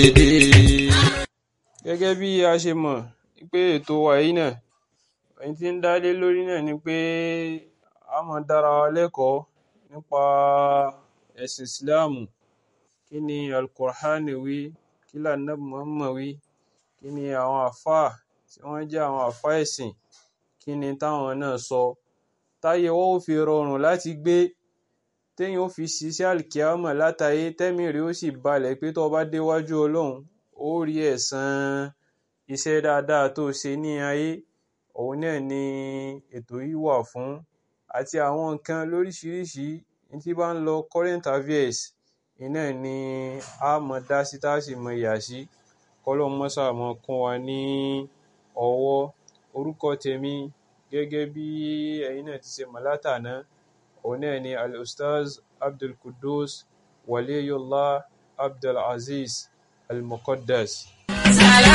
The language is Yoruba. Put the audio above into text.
Gẹ́gẹ́ bí a ṣe mọ̀ pé ètò wa yìí náà, ohun tí ń dá lé lórí náà ni pé a máa dára wa lẹ́kọ̀ọ́ nípa ẹ̀sìn Ìsìláàmù. Kí ni Al-Qur'an wí? Kí ni Ànábì Muhammad wí? Kí ni àwọn àlfáà tí wọ́n jẹ́ àwọn àlfáà ẹ̀sìn, kí ni táwọn náà sọ? Táyé wa ó fi rọrùn láti gbé, téèyàn ó fi ṣiṣẹ́ àlìkìyámọ̀ látayé, tẹ́mìí rẹ̀ ó sì balẹ̀ pé tó bá déwájú Ọlọ́run, ó rí ẹ̀san iṣẹ́ dáadáa tó ṣe ní ayé. Òun náà ni ètò yìí wà fún àti àwọn nǹkan lóríṣìíríṣìí tí bá ń lọ current affairs, iná ni a mọ̀ dá sí tá sì mọ̀ yà sí. Kọ́lọ́hun máa ṣáà máa kún wa ní ọwọ́. Orúkọ tèmi gẹ́gẹ́ bí ẹ̀yin náà ti ṣe mọ̀ látàná, òun náà ni Al-Ustaz Abdulqudus Waliyullah Abdulazeez Al-Muqaddas.